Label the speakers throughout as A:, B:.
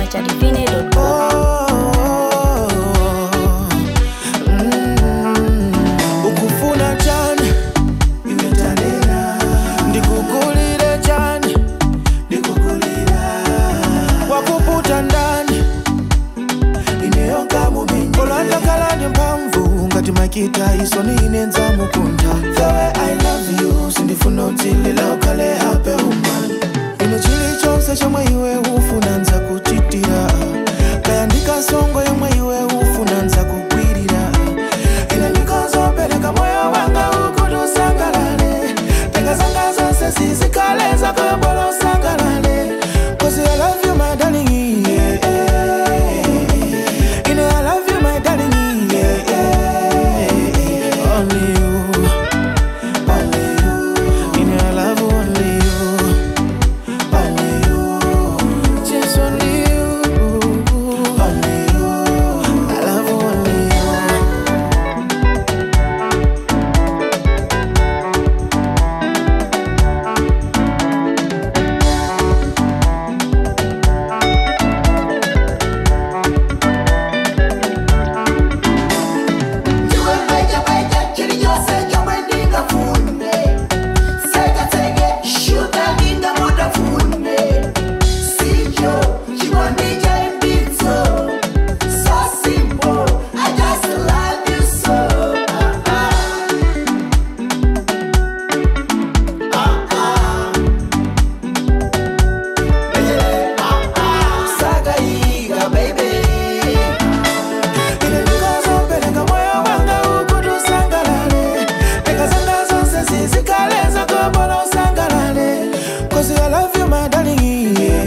A: www.kwachadivine.com.
B: ukufuna chani ndikukulire chani wakuputa ndani olwandakala ndi mphamvu ngati makita isoni inenza mukunda the way i love you sindifuna utsilila ukhale happy woman ine chilichonse chomwe iwe ufuna nza kuchitira kaya ndikasongo yomwe iwe ufuna nza kugwirira ine ndikozopereka moyo wanga ukuti usangalale tenga zanga zonse zizikale zakobola usangalale cause i love you my darling yeah, yeah. ine i love you my darling yeah, yeah. only you only you ine i love only you only you just only you only you i love only you Ine ndikozopereka moyo wanga ukuti usangalale tenga zanga zonse zizikale zakobola usangalale cause i love you my darling yeah,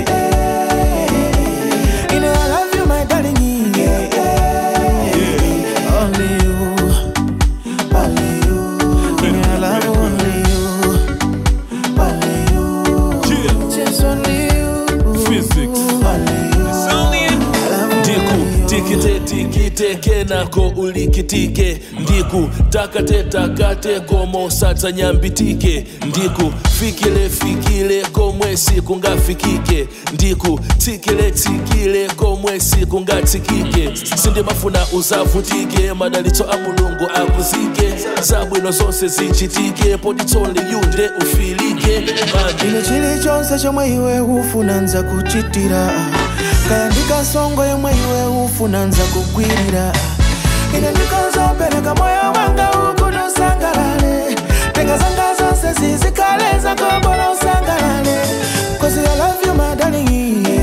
B: yeah. ine i love you my darling yeah, yeah. only you only you ine i love only you only you just only you
C: Physics.
B: only you I love
C: ndiku
B: only you.
C: tikite tikite kenako ulikitike ndiku takate takate komo satsa nyambitike ndiku fikile fikile komwe sikungafikike ndiku tsikile tsikile komwe sikungatsikike sindimafuna uzavutike madalitso a mulungu akuzike zabwino zonse zichitike poditsole yunde ufilike Mandi.
B: ine chilichonse chomwe iwe ufuna nza kuchitira kaya ndikasongo yomwe iwe ufuna nza kugwirira ine ndikozopereka moyo wanga ukuti usangalale tenga zanga zonse zizikale zakobola usangalale cause i love you my darling